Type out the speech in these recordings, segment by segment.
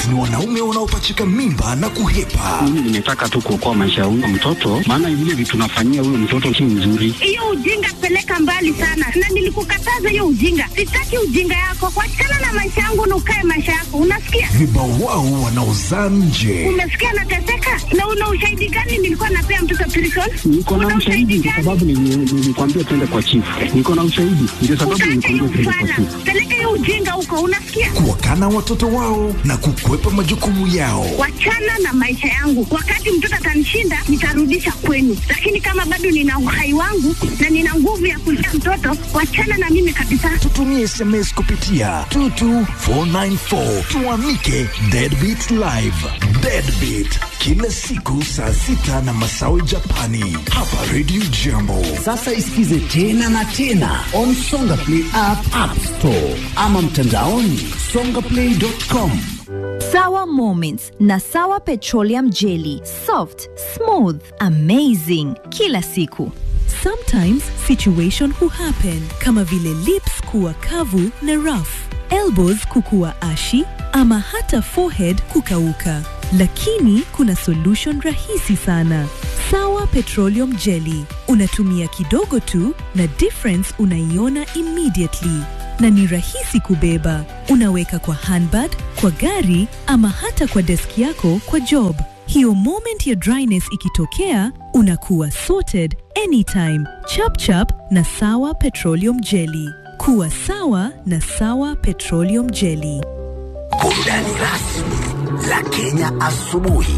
ni wanaume wanaopachika mimba na kuhepa. Mimi nimetaka tu kuokoa maisha ya huyo mtoto, maana vile vitu nafanyia huyo mtoto si nzuri. Hiyo ujinga peleka mbali sana, na nilikukataza hiyo ujinga. Sitaki ujinga yako, kuachana na maisha yangu na ukae maisha yako, unasikia? Vibawao wanaozaa nje. Umesikia nateseka? Na una ushahidi gani nilikuwa napea mtoto prison? Niko na Una ushahidi kwa gani? sababu nili- nilikwambia twende kwa chifu. Niko na ushahidi ndio sababu Utaacha hiyo nilikwambia twende kwa ufala, chifu. peleka hiyo ujinga huko, unasikia? Kuwakana watoto wao na kukwepa majukumu yao. Wachana na maisha yangu. Wakati mtoto atanishinda, nitarudisha kwenu, lakini kama bado nina uhai wangu na nina nguvu ya kulea mtoto, wachana na mimi kabisa. Tutumie SMS kupitia 22494 tuamike Deadbeat Live. Deadbeat kila siku saa sita na masawe Japani hapa Radio Jambo. Sasa isikize tena na tena on Songa Play app, app store ama mtandaoni songaplay.com. Sawa Moments na Sawa Petroleum Jelly. Soft, smooth, amazing. Kila siku. Sometimes situation huhappen kama vile lips kuwa kavu na rough, elbows kukuwa ashi ama hata forehead kukauka. Lakini kuna solution rahisi sana. Sawa Petroleum Jelly. Unatumia kidogo tu na difference unaiona immediately na ni rahisi kubeba. Unaweka kwa handbag, kwa gari ama hata kwa deski yako kwa job. Hiyo moment ya dryness ikitokea, unakuwa sorted anytime. Chap chap na Sawa Petroleum Jelly. Kuwa sawa na Sawa Petroleum Jelly. Burudani rasmi la Kenya asubuhi.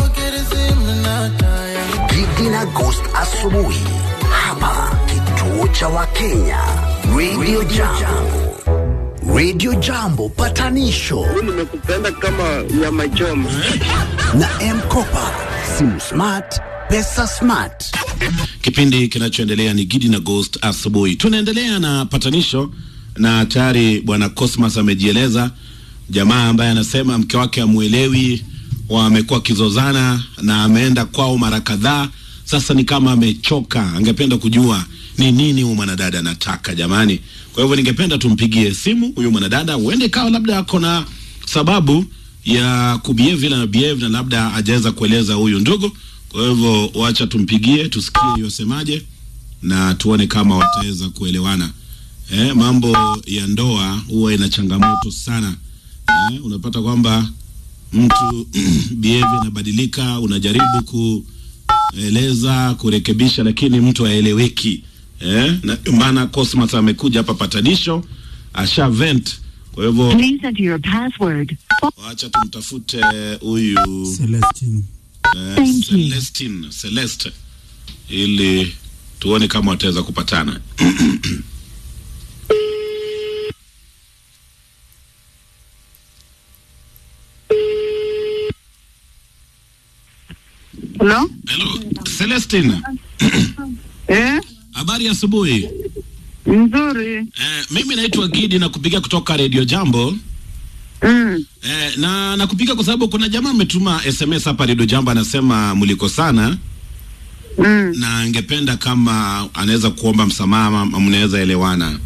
Gigi na Ghost asubuhi hapa kituo cha Wakenya Radio Jambo. Radio Jambo patanisho nimekupenda kama nyama choma. na M-Kopa, simu smart, pesa smart. Kipindi kinachoendelea ni Gidi na Ghost asubuhi. Tunaendelea na patanisho na tayari bwana Cosmas amejieleza, jamaa ambaye anasema mke wake amwelewi, wamekuwa wakizozana na ameenda kwao mara kadhaa. Sasa ni kama amechoka, angependa kujua ni nini huyu mwanadada anataka jamani. Kwa hivyo ningependa tumpigie simu huyu mwanadada, huende ikawa labda ako na sababu ya kubehave vile na behave na labda hajaweza kueleza huyu ndugu. Kwa hivyo wacha tumpigie tusikie yosemaje na tuone kama wataweza kuelewana. Eh, mambo ya ndoa huwa ina changamoto sana. Eh, unapata kwamba mtu behavior inabadilika, unajaribu kueleza kurekebisha, lakini mtu haeleweki. Eh, na maana Cosmas amekuja hapa patanisho, asha vent. Kwa hivyo Please enter your password. wacha tumtafute huyu Celestine. eh, Thank you. Celestine, Celeste ili tuone kama wataweza kupatana. Hello? Hello, Celestine. Eh? Habari ya asubuhi. Nzuri. Eh, mimi naitwa Gidi na kupiga kutoka Radio Jambo. Mm. Eh, na nakupiga kwa sababu kuna jamaa ametuma SMS hapa Radio Jambo anasema mliko sana Mm. na angependa kama anaweza kuomba msamaha ama mnaweza elewana.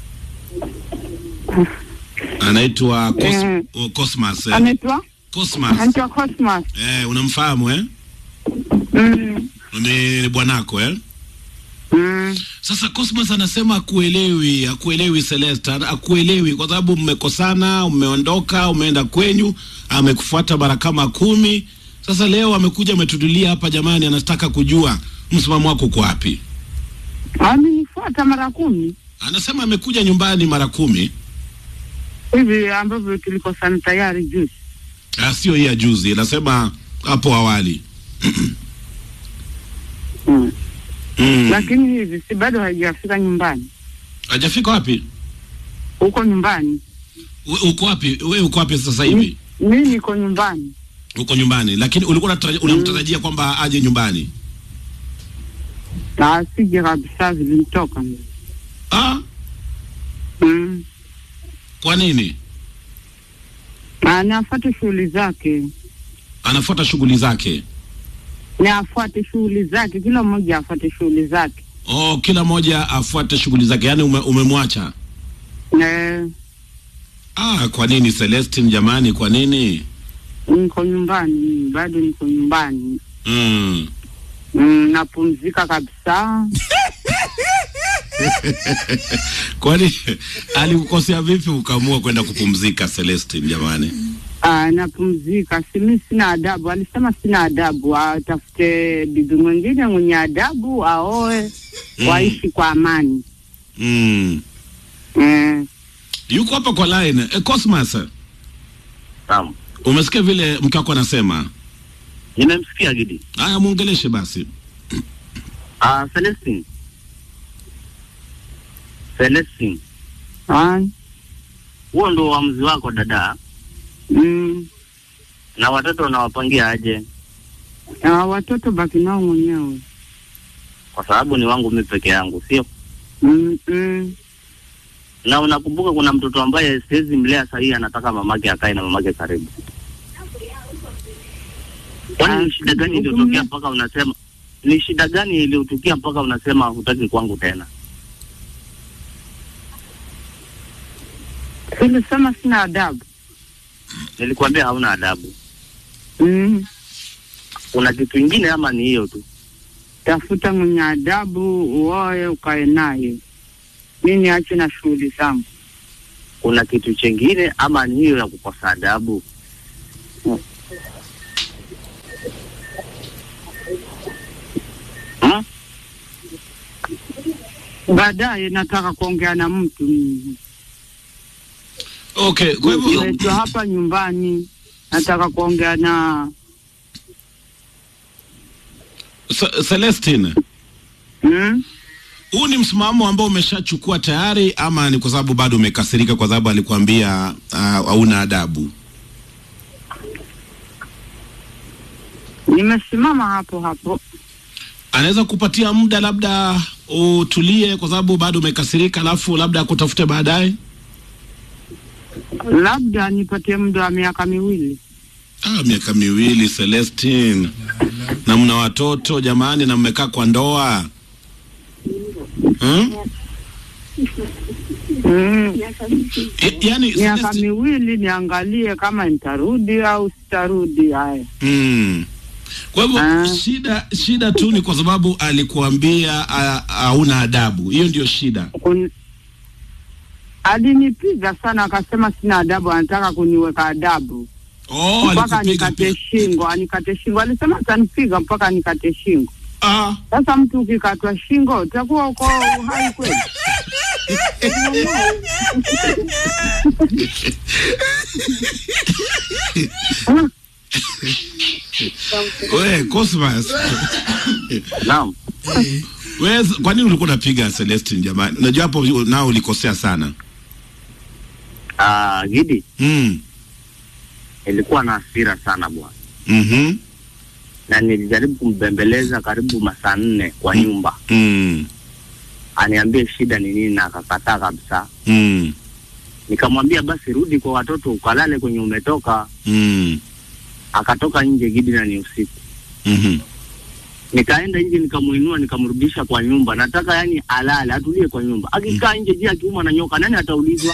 Anaitwa Cos Eh. oh, Cosmas. Eh. Anaitwa? Cosmas. Anaitwa Cosmas. Eh, unamfahamu eh? Mm. Ni, ni bwanako eh? Mm. Sasa Cosmas anasema akuelewi, akuelewi Celeste, akuelewi kwa sababu mmekosana, umeondoka, umeenda kwenyu, amekufuata mara kama kumi. Sasa leo amekuja ametudulia hapa, jamani, anataka kujua msimamo wako uko wapi. Amenifuata mara kumi Anasema amekuja nyumbani mara kumi, hivi ambavyo tulikosana tayari juzi. Ah, sio hii ya juzi, anasema hapo awali Mm. mm. Lakini hivi si bado haijafika nyumbani. Hajafika wapi? Uko nyumbani. We, uko wapi? We uko wapi sasa hivi? Mimi niko nyumbani. Uko nyumbani, lakini ulikuwa unatarajia- unamtarajia kwamba aje nyumbani? Na asije kabisa vilimtoka. Ah, Mm. kwa nini? Na na afuate shughuli zake. Anafuata shughuli zake. Na afuate shughuli zake, kila mmoja afuate shughuli zake. Oh, kila mmoja afuate shughuli zake, yaani ume, umemwacha. Eh, Ah, kwa nini Celestine jamani, kwa nini? Niko nyumbani, mimi, bado niko nyumbani. Mm. Mm, napumzika kabisa. Kwani alikukosea vipi ukaamua kwenda kupumzika Celestine jamani? Ah, napumzika. Si mimi sina adabu. Alisema sina adabu, atafute bibi mwingine mwenye adabu aoe, Mm. waishi kwa amani. Mm. Eh, Yuko hapa kwa line. E, Cosmas, Naam. umesikia vile mke wako anasema? Nimemsikia Gidi. Haya, muongeleshe basi. Ah, Celestine. Celestine. ah, Huo ndo uamuzi wako dada. mm, Na watoto unawapangia aje? ah, watoto baki nao mwenyewe. Kwa sababu ni wangu mimi peke yangu, sio? Mm, mm. Na unakumbuka kuna mtoto ambaye siwezi mlea sahihi, anataka mamake akae na mamake karibu. Kwani ni shida gani iliyotokea mpaka unasema ni shida gani iliyotukia mpaka unasema hutaki kwangu tena? Silisema sina adabu. Nilikwambia hauna adabu. Mm. Kuna kitu ingine ama ni hiyo tu? Tafuta mwenye adabu, uoe, ukae naye. Mi niache na shughuli zangu. Kuna kitu chengine ama ni hiyo ya kukosa adabu? Hmm? Baadaye nataka kuongea na mtu mimi. Okay, kwa hivyo Nimeitwa hapa nyumbani, nataka kuongea na Ce- Celestine, mm? huu ni msimamo ambao umeshachukua tayari ama ni kwa sababu bado umekasirika kwa sababu alikwambia ah, hauna adabu? Nimesimama hapo hapo. Anaweza kupatia muda labda utulie kwa sababu bado umekasirika, alafu labda akutafute baadaye. Labda nipatie muda wa miaka miwili. Ah, miaka miwili Celestine, na mna watoto jamani, na mmekaa kwa ndoa hmm? Mm. Y- yani Miaka Celestine- miwili niangalie kama nitarudi au sitarudi. Haya, Mm. Kwa hivyo Ah. shida shida tu ni kwa sababu alikuambia ah, hauna adabu. Hiyo ndio shida. Kun... alinipiga sana, akasema sina adabu, anataka kuniweka adabu Oh, mpaka alikupiga nikate pia. shingo, anikate shingo. Alisema atanipiga mpaka nikate shingo. Ah, Sasa mtu ukikatwa shingo utakuwa uko uhai kweli? we Cosmas. Naam. we kwa nini ulikuwa unapiga Celestine jamani? Unajua hapo nao ulikosea sana. Ah, Gidi, Mm. nilikuwa na hasira sana bwana, Mhm. na nilijaribu kumbembeleza karibu masaa nne kwa nyumba, Mm. aniambie shida ni nini, na akakataa kabisa. Mm. Nikamwambia basi rudi kwa watoto ukalale kwenye umetoka. Mm. Akatoka nje Gidi, na ni usiku. Mhm. Nikaenda nje nikamuinua nikamrudisha kwa nyumba, nataka yani alale atulie kwa nyumba. Akikaa nje, je, akiumwa na nyoka nani ataulizwa?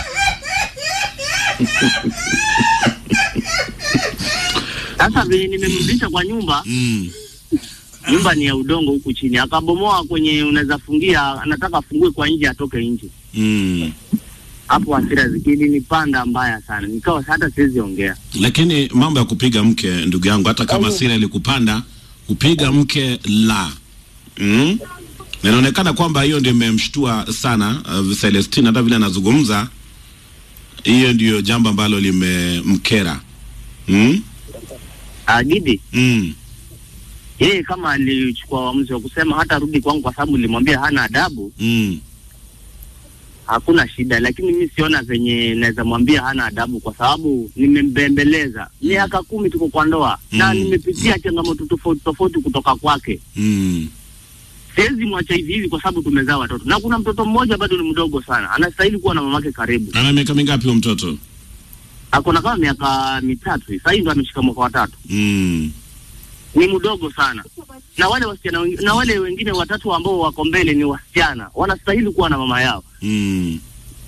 Sasa venye nimemrudisha kwa nyumba, Mm. nyumba ni ya udongo huku chini, akabomoa kwenye unaweza fungia, anataka afungue kwa nje atoke nje. Mm. Hapo hasira zikilinipanda mbaya sana, nikawa hata siwezi ongea. Lakini mambo ya kupiga mke, ndugu yangu, hata kama hasira ilikupanda, kupiga mke la mm? Na inaonekana kwamba hiyo ndio imemshtua sana uh, Celestine, hata vile anazungumza, hiyo ndio jambo ambalo limemkera mm? Ah, Gidi Mm. yeye kama alichukua uamuzi wa kusema hata rudi kwangu kwa sababu nilimwambia hana adabu, Mm. hakuna shida, lakini mi siona venye naweza mwambia hana adabu kwa sababu nimembembeleza miaka kumi tuko kwa ndoa na Mm. nimepitia changamoto tofauti tofauti kutoka kwake. Mm. Siwezi mwacha hivi hivi kwa sababu tumezaa watoto, na kuna mtoto mmoja bado ni mdogo sana, anastahili kuwa na mamake karibu. Ana miaka mingapi huyo mtoto? Ako na kama miaka mitatu hivi, sahii ndo ameshika mwaka wa tatu. Mm. Ni mdogo sana, na wale wasichana wengi- na wale wengine watatu ambao wako mbele ni wasichana, wanastahili kuwa na mama yao. Mm.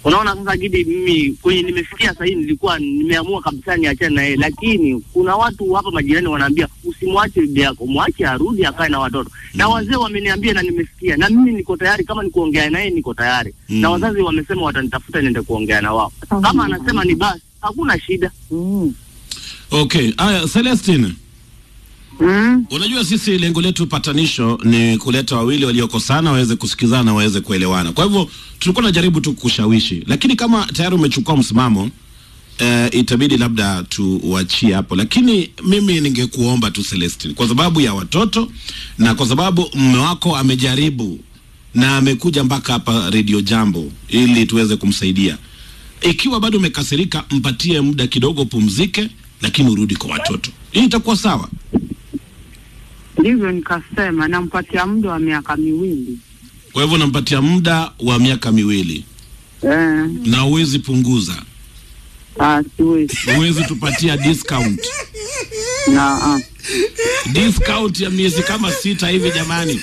Unaona sasa Gidi, mimi kwenye nimefikia sasa hivi nilikuwa nimeamua kabisa niachane na yeye, lakini kuna watu hapa majirani wanaambia usimwache bibi yako, mwache arudi akae na watoto na wazee wameniambia na nimesikia, na mimi niko tayari, kama ni kuongea naye niko tayari Mm. na wazazi wamesema watanitafuta niende kuongea na wao. Kama anasema ni basi, hakuna shida. Okay, haya Celestine. Mm. Unajua sisi lengo letu patanisho ni kuleta wawili waliokosana waweze kusikizana waweze kuelewana. Kwa hivyo tulikuwa tunajaribu tu kushawishi, lakini kama tayari umechukua msimamo eh, itabidi labda tuuachie hapo, lakini mimi ningekuomba tu Celestine, kwa sababu ya watoto na kwa sababu mume wako amejaribu na amekuja mpaka hapa Radio Jambo ili tuweze kumsaidia. Ikiwa bado umekasirika, mpatie muda kidogo, pumzike, lakini urudi kwa watoto. Hii itakuwa sawa. Ndivyo nikasema nampatia muda wa miaka miwili. Kwa hivyo unampatia muda wa miaka miwili Eh, na huwezi punguza, ah, siwezi. huwezi tupatia discount Na ah. discount ya miezi kama sita hivi jamani,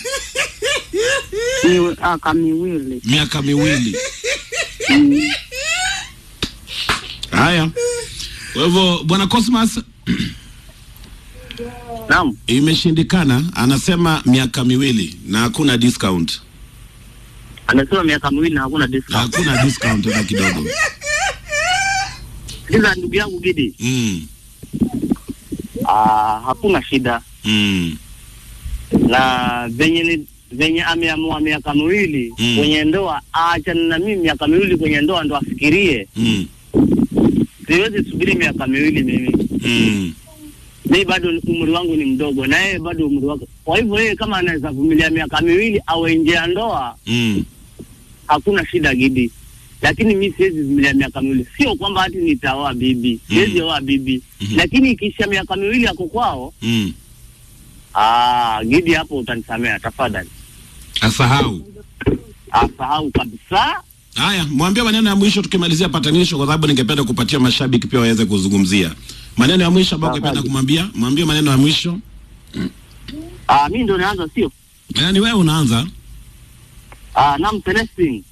Ni aka miwili. miaka miwili. Mm. Haya, kwa hivyo bwana Cosmas, Naam. imeshindikana. Anasema miaka miwili na hakuna discount, Amesema miaka miwili na hakuna discount. hakuna discount hata kidogo. Sikiza ndugu yangu Gidi, Mm, ah, hakuna shida mm, na venye ni venye ameamua miaka miwili Mm. kwenye ndoa, aachane na mimi miaka miwili kwenye ndoa ndo afikirie. mm, Siwezi subiri miaka miwili mimi, mm. mimi bado ni- umri wangu ni mdogo na yeye bado umri wake. Kwa hivyo yeye kama anaweza vumilia miaka miwili awe nje ya ndoa, Mm, hakuna shida Gidi, lakini mi siwezi vumilia miaka miwili. Sio kwamba hati nitaoa bibi, siwezi oa bibi, Mhm. lakini ikiisha miaka miwili ako kwao, mm. ah, Gidi, hapo utanisamea tafadhali. Asahau. Asahau kabisa. Haya, mwambie maneno ya mwisho tukimalizia patanisho, kwa sababu ningependa kupatia mashabiki pia waweze kuzungumzia maneno ya mwisho ambayo ungependa Asante. kumwambia. Mwambie maneno ya mwisho. Ah, mi ndo naanza, sio Yaani wewe unaanza. ah, nam Celestine